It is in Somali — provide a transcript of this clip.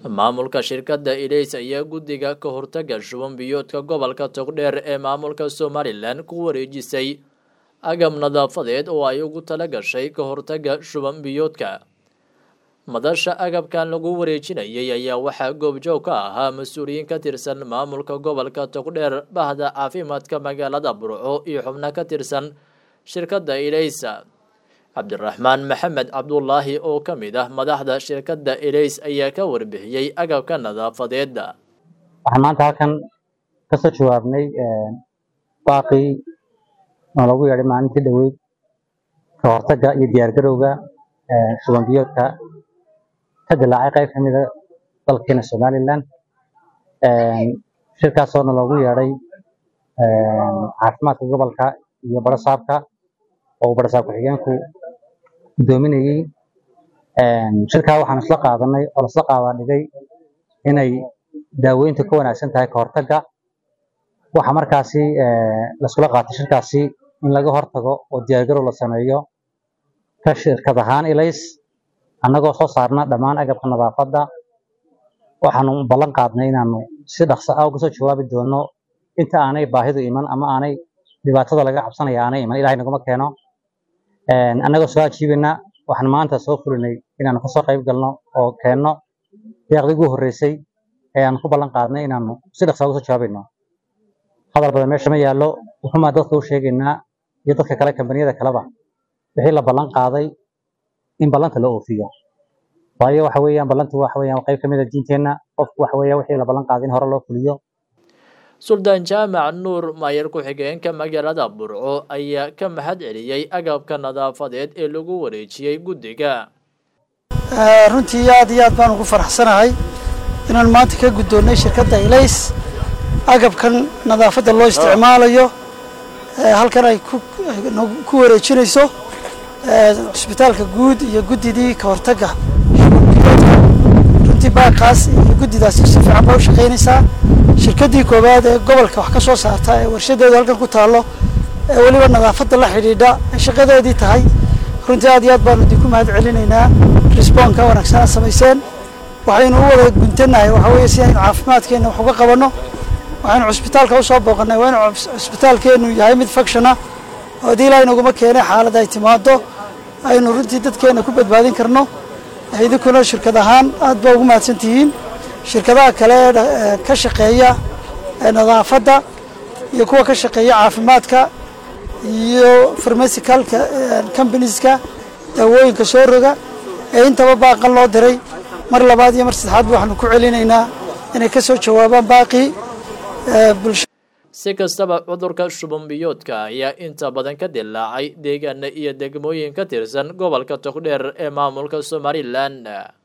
maamulka shirkadda ilays ayaa guddiga ka hortaga shuban biyoodka gobolka togdheer ee maamulka somalilan ku wareejisay agab nadaafadeed oo ay ugu tala gashay ka hortaga shuban biyoodka madasha agabkan lagu wareejinayay ayaa waxaa goobjoog ka ahaa mas-uuliyiin ka tirsan maamulka gobolka togdheer bahda caafimaadka magaalada burco iyo xubno ka tirsan shirkadda ilaysa cabdiraxmaan maxamed cabdulaahi oo ka mid ah madaxda shirkadda ilays ayaa ka warbixiyey agabka nadaafadeedda waxaan maanta halkan kasoo jawaabnay baaqii oo lagu yeedhay maalintii dhoweyd ka hortagga iyo diyaargarowga shuban biyoodka ka dilaacay qayb ka mida dalkeena somalilan shirkaasoona loogu yeedhay caafimaadka gobolka iyo barasaabka oo barasaab ku-xigeenku guddoominayey shirkaa waxaan isla qaadanay oo lasla qaadaa dhigay inay daaweyntu ka wanaagsan tahay ka hortagga waxa markaasi laiskula qaatay shirkaasi in laga hortago oo diyaargarow la sameeyo ka shirkad ahaan ilays annagoo soo saarna dhammaan agabka nadaafadda waxaanu ballan qaadnay inaanu si dhaqso ah uga soo jawaabi doono inta aanay baahidu iman ama aanay dhibaatada laga cabsanaya aanay iman ilahay naguma keeno annagoo soo ajiibina waxaan maanta soo fulinay inaanu kasoo qayb galno oo keenno deeqdii ugu horreysay ee aanu ku ballan qaadnay inaanu si dhaqsa uga soo jawaabayno hadal badan meesha ma yaallo wuxumaa dadka u sheegaynaa iyo dadka kale kambaniyada kaleba wixii la ballan qaaday in ballanta la oofiyo waayo waxa weeyaan ballantu waxa weeyaan qayb ka mid a diinteenna qofku waxa weeyaan wixii la ballan qaaday in hore loo fuliyo suldaan jaamac nuur maayar ku-xigeenka magaalada burco ayaa ka mahad celiyey agabka nadaafadeed ee lagu wareejiyey guddiga runtii aad iyo aad baan ugu faraxsanahay inaan maanta ka guddoonnay shirkadda ilays agabkan nadaafadda loo isticmaalayo halkan ay ku wareejinayso cusbitaalka guud iyo guddidii ka hortagga runtii baaqaas iyo guddidaasi si fiican baa u shaqaynaysaa shirkaddii koowaad ee gobolka wax ka soo saarta ee warshadeedu halkan ku taallo ee weliba nadaafadda la xidhiidha ay shaqadeedii tahay runtii aad iyo aad baanu idinku mahad celinaynaa risboonka wanaagsan aad samayseen waxaynu u wada guntanahay waxa weeye si aynu caafimaadkeenna wax uga qabanno waxaynu cusbitaalka usoo booqannay waa inu cusbitaalkeennu yahay mid fakshana oo haddii ilaahay naguma keenay xaalad ay timaado aynu runtii dadkeenna ku badbaadin karno idinkuna shirkad ahaan aad baa ugu mahadsan tihiin shirkadaha kale ee ka shaqeeya nadaafadda iyo kuwa ka shaqeeya caafimaadka iyo farmasicalka combanieska daawooyinka soo roga ee intaba baaqan loo diray mar labaad iyo mar saddexaadba waxaanu ku celinaynaa inay ka soo jawaabaan baaqii si kastaba cudurka shuban biyoodka ayaa inta badan ka dilaacay deegaana iyo degmooyin ka tirsan gobolka togdheer ee maamulka somalilan